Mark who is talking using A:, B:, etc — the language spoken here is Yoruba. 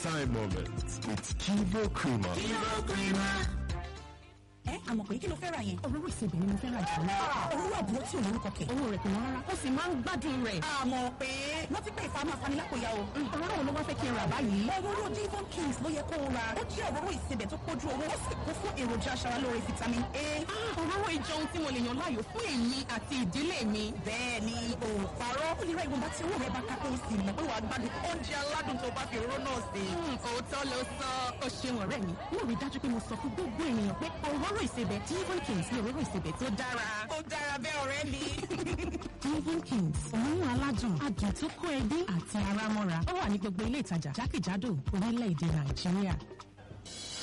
A: time moments with Kivo Creamer.
B: ẹ àmọ̀ pé kí ló fẹ́ ra yẹn.
C: Òróró ìsebẹ̀ ni mo fẹ́ ra jù lọ.
B: òróró àbúrò tí ò lórúkọ kẹ̀.
C: Owó rẹ̀ kò wọ́n rárá. Ó sì máa ń gbádùn rẹ̀.
B: àmọ̀ pé wọ́n ti pé ìfàmù afanilákòyà o.
C: Òróró wo ló wá fẹ́ kí n rà báyìí?
B: òróró Devon Kings ló yẹ kó o ra. ó jẹ́ òróró ìsebẹ̀ tó pójú owó ó sì kún fún èròjà aṣaralóore vitamin A.
C: Ah, Òróró ìjọ ohun tí mo lè yàn láàyò fún èmi àti ìdílé mi.
B: bẹ́ẹ̀ ni o ò parọ́. ó lè ra ìwọ̀nba tí owó rẹ̀ bá ká kó o sì mọ̀ pé wàá gbádùn oúnjẹ aládùn tó bá fi òróró náà sè.
C: Hmm, Òótọ́ ló sọ. Ó ṣeun ọ̀rẹ́ mi. Mo rí dájú pé mo sọ fún gbogbo ènìyàn pé òróró ìsebẹ̀ Devon Kings ni òróró ìsebẹ̀ tó dára.
B: ó dára bẹ́ẹ̀ ọ̀rẹ́ mi.
C: Devon Kings, òórùn aládùn, adùn tó kó ẹbí àti ara mọ́ra. Ó wà ní gbogbo ilé ìtajà jákèjádò orílẹ̀-èdè Nàìjíríà.